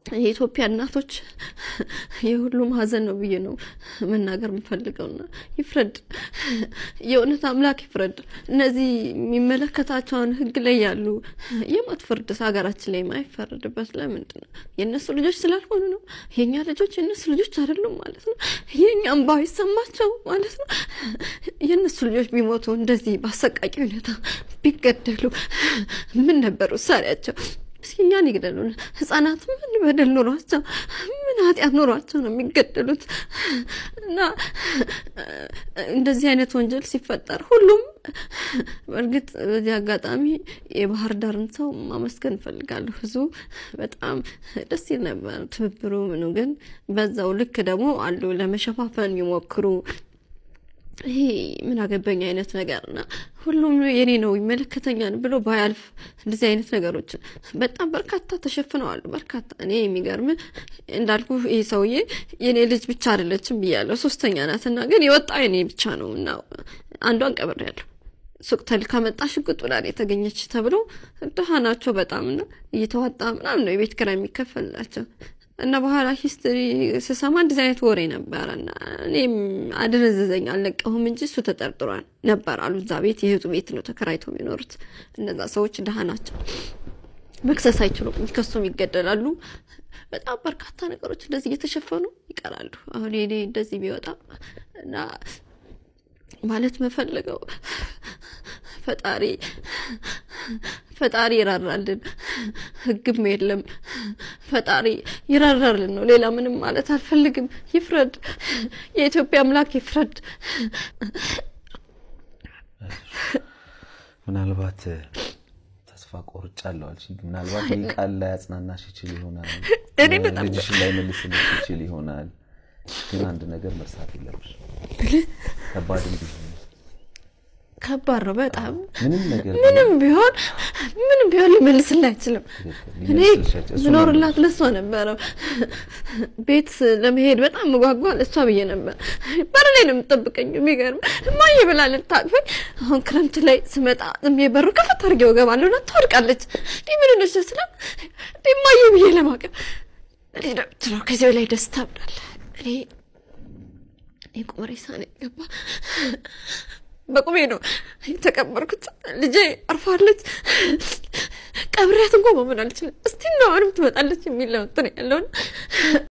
የኢትዮጵያ እናቶች የሁሉም ሀዘን ነው ብዬ ነው መናገር የምፈልገውና ይፍረድ፣ የእውነት አምላክ ይፍረድ። እነዚህ የሚመለከታቸውን ሕግ ላይ ያሉ የሞት ፍርድ ሀገራችን ላይ የማይፈረድበት ለምንድን ነው? የእነሱ ልጆች ስላልሆኑ ነው? የእኛ ልጆች የእነሱ ልጆች አይደሉም ማለት ነው? የእኛ እንባ ይሰማቸው ማለት ነው? የእነሱ ልጆች ቢሞቱ እንደዚህ በአሰቃቂ ሁኔታ ቢገደሉ ምን ነበር ውሳኔያቸው? እስኪ እኛን ይግደሉን። ህጻናት ምን በደል ኖሯቸው ምን ኃጢአት ኖሯቸው ነው የሚገደሉት? እና እንደዚህ አይነት ወንጀል ሲፈጠር ሁሉም በእርግጥ በዚህ አጋጣሚ የባህር ዳርን ሰው ማመስገን እንፈልጋለሁ። ህዝቡ በጣም ደስ ይል ነበር ትብብሩ ምኑ። ግን በዛው ልክ ደግሞ አሉ ለመሸፋፈን የሚሞክሩ ይሄ ምን አገባኝ አይነት ነገር እና ሁሉም የኔ ነው ይመለከተኛል ብሎ ባያልፍ እንደዚህ አይነት ነገሮችን በጣም በርካታ ተሸፍነዋል። በርካታ እኔ የሚገርም እንዳልኩ ይህ ሰውዬ የኔ ልጅ ብቻ አይደለችም ብያለሁ፣ ሶስተኛ ናት እና ግን የወጣ የኔ ብቻ ነው እና አንዷን ቀብሬያለሁ። ሱቅ ተልካ መጣ ሽጉጥ ብላ የተገኘች ተብሎ ድሃ ናቸው በጣም እና እየተዋጣ ምናምን ነው የቤት ኪራይ የሚከፈልላቸው እና በኋላ ሂስትሪ ስሰማ እንደዚህ አይነት ወሬ ነበረ እና እኔም አደነዘዘኝ። አልለቀሁም እንጂ እሱ ተጠርጥሯል ነበር አሉ። እዛ ቤት የህጡ ቤት ነው ተከራይተው የሚኖሩት። እነዛ ሰዎች ድሃ ናቸው፣ መክሰስ አይችሉም፣ ከሱም ይገደላሉ። በጣም በርካታ ነገሮች እንደዚህ እየተሸፈኑ ይቀራሉ። አሁን እኔ እንደዚህ ቢወጣ እና ማለት መፈለገው ፈጣሪ ፈጣሪ ይራራልን፣ ህግም የለም ፈጣሪ ይራራልን ነው። ሌላ ምንም ማለት አልፈልግም። ይፍረድ፣ የኢትዮጵያ አምላክ ይፍረድ። ምናልባት ተስፋ ቆርጫለሁ አልሽ። ምናልባት ይህ ቃል ላይ አጽናናሽ ይችል ይሆናል፣ እኔ በጣም ልጅሽን ላይ መልስልሽ ይችል ይሆናል። ግን አንድ ነገር መርሳት የለብሽ ከባድም ቢሆን ከባድ ነው በጣም ምንም ነገር ምንም ቢሆን ምንም ቢሆን ሊመልስልህ አይችልም። እኔ ምኖርላት ለሷ ነበረ። ቤት ለመሄድ በጣም መጓጓ ለሷ ብዬ ነበር። በር ላይ ነው የምጠብቀኝ። የሚገርም እማዬ ብላ ልታቅፈኝ። አሁን ክረምት ላይ ስመጣ ዝም ብዬ በሩ ከፈት አድርጌው እገባለሁ እና ትወድቃለች። እንዲህ ምን ነች ስላ እንዲህ እማዬ ብዬ ለማቀፍ እኔ ነው ከዚህ ላይ ደስታ ብዳለ እኔ እኔ ቁመሬ ሳኔ ገባ በቁሜ ነው የተቀበርኩት። ልጄ አርፋለች። ቀብሬያት እንኳ መሆን አልችልም። እስቲ ነው አሁንም ትመጣለች የሚለው እንትን ያለውን